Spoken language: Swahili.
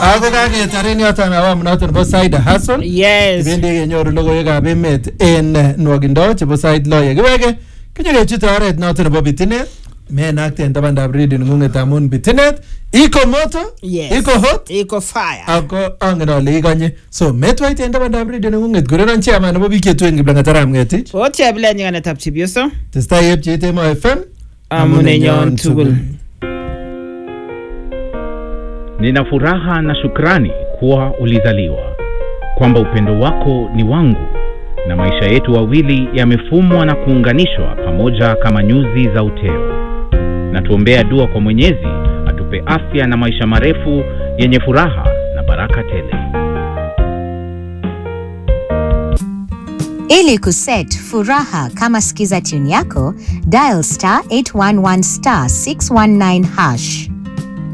ako kaketaren yoton awamu noton nebo side hustle Yes. kibendi kenyoru logoiwekab emet en eh, nwogindo chebo sait lo yekiwege kinyokechute oret noton nebo bitinet menakte en tabandab redio neng'ung'et amun bitinet iko moto Yes. iko hot Iko fire. ako angen ale ikonye so metwaite en tabandab redio neng'ung'et kurenon chairman nebo biik chetuen kiplangatarab ng'etich O chebilet nyikanetab chepyoso. testai yepcheet emo fm Amunenyon tugul. Nina furaha na shukrani kuwa ulizaliwa, kwamba upendo wako ni wangu, na maisha yetu wawili yamefumwa na kuunganishwa pamoja kama nyuzi za uteo. Na tuombea dua kwa Mwenyezi atupe afya na maisha marefu yenye furaha na baraka tele. Ili kuset furaha kama skiza tune yako, dial star 811 star 619 hash.